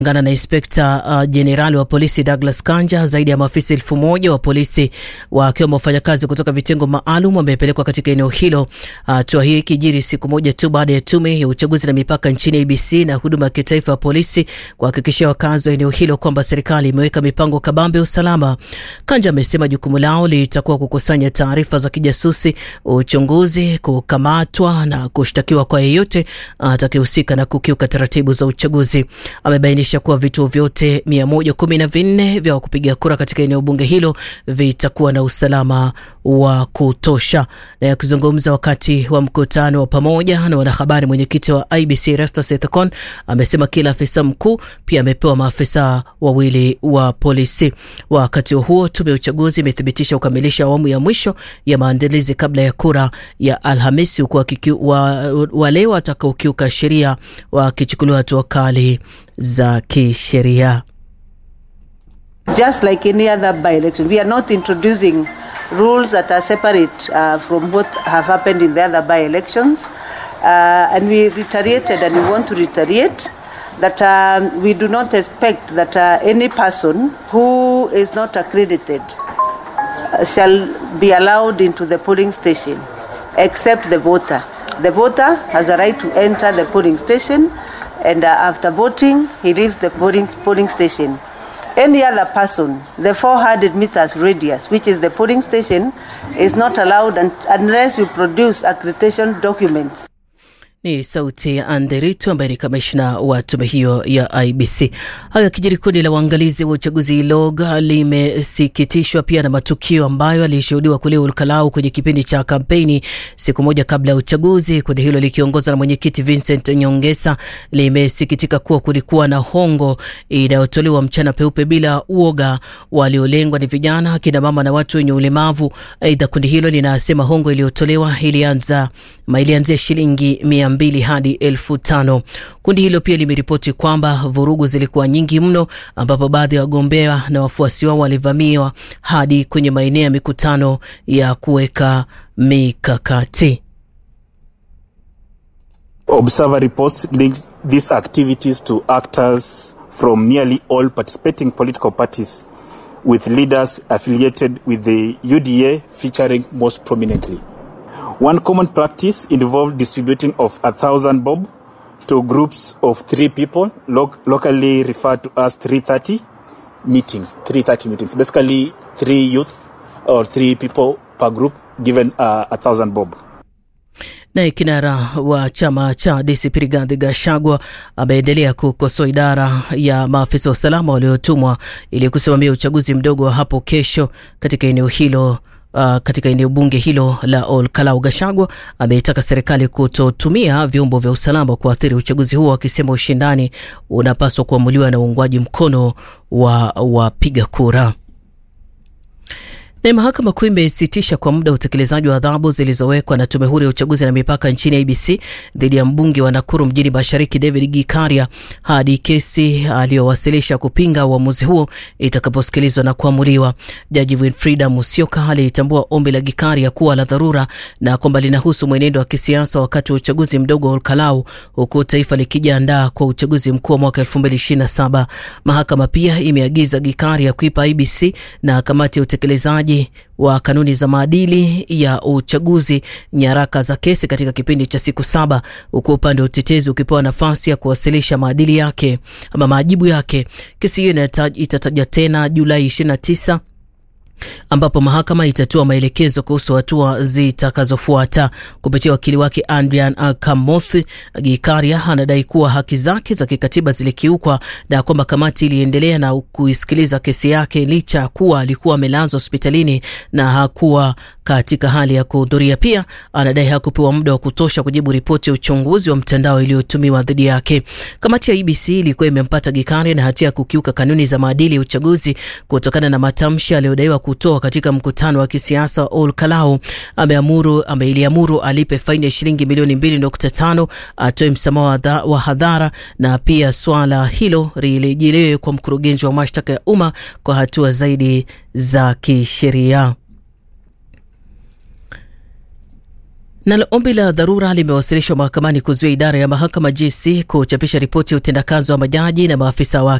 Kulingana na inspekta jenerali uh, wa polisi Douglas Kanja, zaidi ya maafisa elfu moja wa polisi wakiwemo wafanyakazi kutoka vitengo maalum wamepelekwa katika eneo hilo. Hatua uh, hii ikijiri siku moja tu baada ya tume ya uchaguzi na mipaka nchini ABC na huduma ya kitaifa ya polisi kuhakikishia wakazi wa eneo hilo kwamba serikali imeweka mipango kabambe ya usalama. Kanja amesema jukumu lao litakuwa kukusanya taarifa za kijasusi, uchunguzi, kukamatwa na kushtakiwa kwa yeyote atakayehusika na kukiuka taratibu za uchaguzi. Amebainisha kuwa vituo vyote mia moja kumi na vinne vya kupiga kura katika eneo bunge hilo vitakuwa na usalama wa kutosha. Na yakizungumza wakati wa mkutano wa pamoja na wanahabari, mwenyekiti wa IBC Erastus Ethekon amesema kila afisa mkuu pia amepewa maafisa wawili wa polisi. Wakati huo, tume ya uchaguzi imethibitisha kukamilisha awamu ya mwisho ya maandalizi kabla ya kura ya Alhamisi, huku wa, wale watakaokiuka sheria wakichukuliwa hatua kali za kisheria. Just like any other by-election, we are not introducing rules that are separate uh, from what have happened in the other by-elections. Uh, and we reiterated and we want to reiterate that um, we do not expect that uh, any person who is not accredited uh, shall be allowed into the polling station except the voter. The voter has a right to enter the polling station and uh, after voting he leaves the polling, polling station. Any other person, the 400 meters radius, which is the polling station, is not allowed un unless you produce accreditation documents. Ni sauti ya Anderito ambaye ni kamishna wa tume hiyo ya IBC. Hayo yakijiri, kundi la waangalizi wa uchaguzi LOG limesikitishwa pia na matukio ambayo alishuhudiwa kule Olkalau kwenye kipindi cha kampeni siku moja kabla ya uchaguzi. Kundi hilo likiongozwa na mwenyekiti Vincent Nyongesa limesikitika kuwa kulikuwa na hongo inayotolewa mchana peupe bila uoga. Waliolengwa ni vijana, akina mama na watu wenye ulemavu. Aidha, kundi hilo linasema hongo iliyotolewa ilianza ilianzia shilingi mia mbili hadi elfu tano. Kundi hilo pia limeripoti kwamba vurugu zilikuwa nyingi mno, ambapo baadhi ya wagombea na wafuasi wao walivamiwa hadi kwenye maeneo ya mikutano ya kuweka mikakati. Observer reports linked these activities to actors from nearly all participating political parties with leaders affiliated with the UDA featuring most prominently. One common practice involved distributing of a thousand bob to groups of three people, lo locally referred to as 330 meetings. 330 meetings, basically three youth or three people per group given uh, a thousand bob. Naye kinara wa chama cha DCP Rigathi Gachagua ameendelea kukosoa idara ya maafisa wa usalama waliotumwa ili kusimamia uchaguzi mdogo wa hapo kesho katika eneo hilo. Uh, katika eneo bunge hilo la Olkalau. Gachagua ameitaka serikali kutotumia vyombo vya usalama kuathiri uchaguzi huo, akisema ushindani unapaswa kuamuliwa na uungwaji mkono wa wapiga kura. Na mahakama kuu imesitisha kwa muda utekelezaji wa adhabu zilizowekwa na tume huru ya uchaguzi na mipaka nchini IBC dhidi ya mbunge wa Nakuru mjini Mashariki David Gikaria hadi kesi aliyowasilisha kupinga uamuzi huo itakaposikilizwa na kuamuliwa. Jaji Winfrida Musyoka alitambua ombi la Gikaria kuwa la dharura na kwamba linahusu mwenendo wa kisiasa wakati wa uchaguzi mdogo wa Olkalau, huku taifa likijiandaa kwa uchaguzi mkuu wa mwaka 2027. Mahakama pia imeagiza Gikaria kuipa IBC na kamati ya utekelezaji wa kanuni za maadili ya uchaguzi nyaraka za kesi katika kipindi cha siku saba huku upande wa utetezi ukipewa nafasi ya kuwasilisha maadili yake ama majibu yake. Kesi hiyo itataja tena Julai 29 ambapo mahakama itatoa maelekezo kuhusu hatua zitakazofuata. Kupitia wakili wake Adrian Kamoth, Gikaria anadai kuwa haki zake za kikatiba zilikiukwa na kwamba kamati iliendelea na kuisikiliza kesi yake licha ya kuwa alikuwa amelazwa hospitalini na hakuwa katika hali ya kuhudhuria. Pia anadai hakupewa muda wa kutosha kujibu ripoti ya uchunguzi wa mtandao iliyotumiwa dhidi yake. Kamati ya IBC ilikuwa imempata Gikaria na hatia ya kukiuka kanuni za maadili ya uchaguzi kutokana na matamshi aliyodaiwa kutoa katika mkutano wa kisiasa wa Olkalau. Ameamuru ameiliamuru alipe faini ya shilingi milioni 2.5, atoe msamaha wa hadhara na pia swala hilo lirejelewe kwa mkurugenzi wa mashtaka ya umma kwa hatua zaidi za kisheria. Nalo ombi la dharura limewasilishwa mahakamani kuzuia idara ya mahakama JSC kuchapisha ripoti ya utendakazi wa majaji na maafisa wake